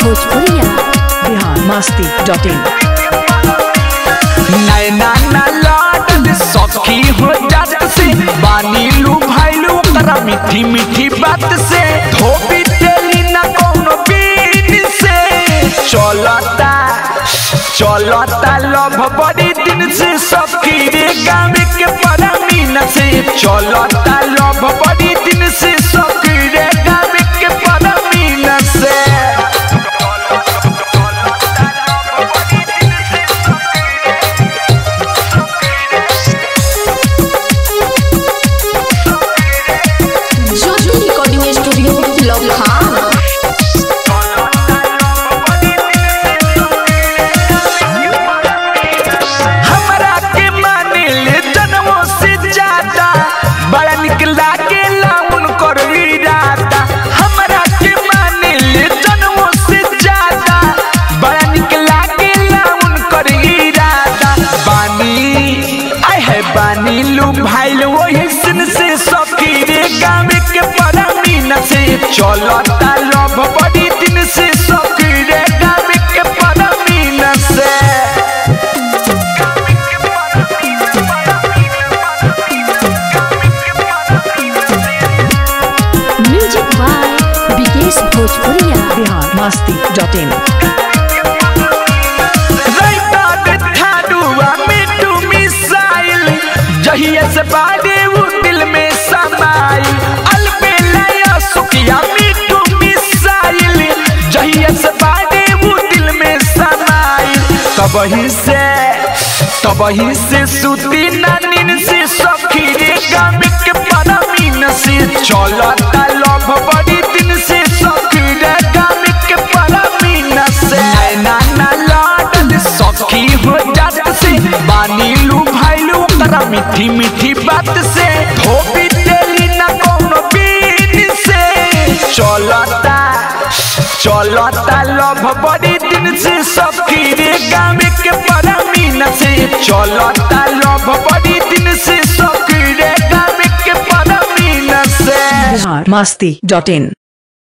भोजपुरिया बिहार मस्ती डॉट इन नैना ना लाडल सखी हो जात से बानी लू भाईलू ओकरा मीठी मीठी बात से धोबी तेली ना कोनो बीन से चलता चलता लभ बड़ी दिन से सखी रे गाँव के परमीन से चलता लभ बड़ी दिन से सखी रे गाँव के परमीन से ज्योति रिकॉर्डिंग स्टूडियो लखा हमरा के माने ले जन्मों से ज्यादा बड़ा निक लागेला उनकर इरादा हमरा के माने ले जन्मों से ज्यादा बड़ा निक लागेला उनकर इरादा बानी आय है बानी लू भाई वही सिन से सखी रे गाँव के परमीन से चलता लभ बड़ी दिन से सखी रे गाँव के परमीन से music by Vikesh Bhojpuria Bihar Masti dot in राइता थाडुआ मिट्टू मिसाइल जहिया से बाड़े वो दिल में समाइल अलबेलाया सुखिया मिट्टू मिसाइल जहिया से बाड़े वो दिल में समाइल तबही से तबही से सुती नानिन से सखी रे गाम के परमीन से चलता लभ बड़ी दिन से सखी रे गाम के परमीन से नैना ना लाडल सखी हो जात से बानी लू भाईलू ओकरा मीठी मीठी बात से धोबी तेली ना कोनो बीन से चलता चलता लभ बड़ी दिन से सखी रे गाँव के परमीन से चलता लभ बड़ी दिन से सखी रे गाँव के परमीन से बिहार मस्ती डॉट इन